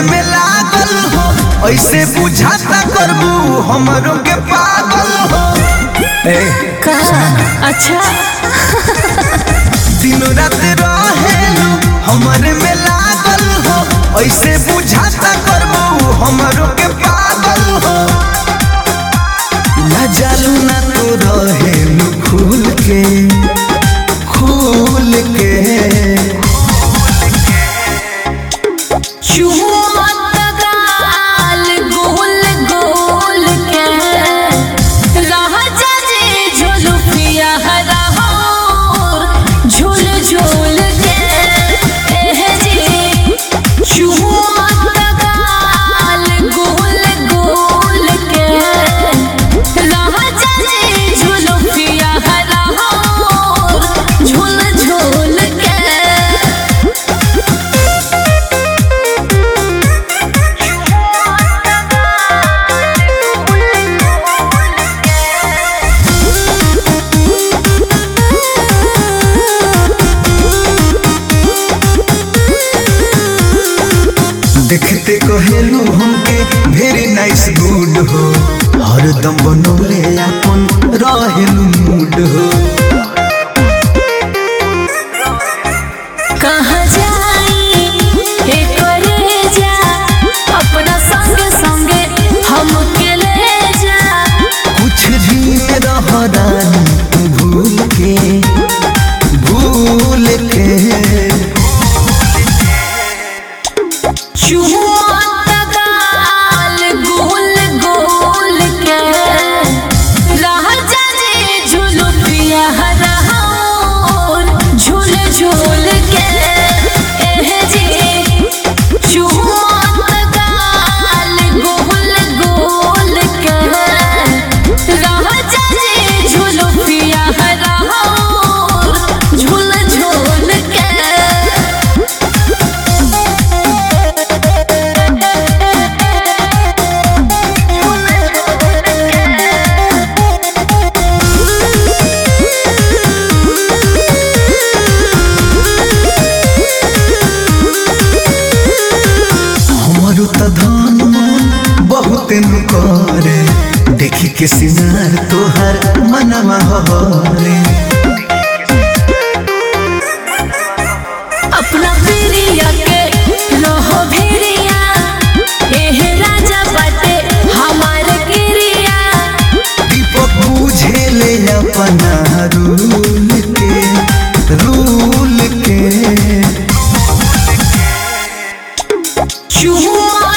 में लागल हो ऐसे बुझाता करबू हमरो के पागल हो ए का अच्छा दिन रात रहेलू हमरे में लागल हो ऐसे बुझाता करबू हमरो के पागल हो ना जालू ना तू रहेलू खुल के खुल के चुमत गाल गोल गोल के राजा जी झुलुफिया हराहोर झुल झुल के एह जी चुमत गाल गोल गोल के राजा जी झुलुफिया हराहोर झुल झुल के देखते कहेलू हमके वेरी नाइस गुड हो हरदम बनौले अपन रहेलू मूड हो कहाँ जाई हे करे जा अपना संग संगे हमके ले जा कुछ भी रह रानी तू भूल के भूल के चुमत गाल गोल गोल के राजा जी झुलुपिया हराहोर झूल झूल के एह जी चुमत गाल गोल गोल के राजा जी झुलुपिया हराहोर झूल झूल के हमारो त धन मन बहुत नु करे देखी के सिंगार तोहर मनवा हरे अपना प्रिया के रहो भिरिया एह राजा बाटे हमार गिरिया दीपक बुझे ले अपना रूल के रूल के चुमा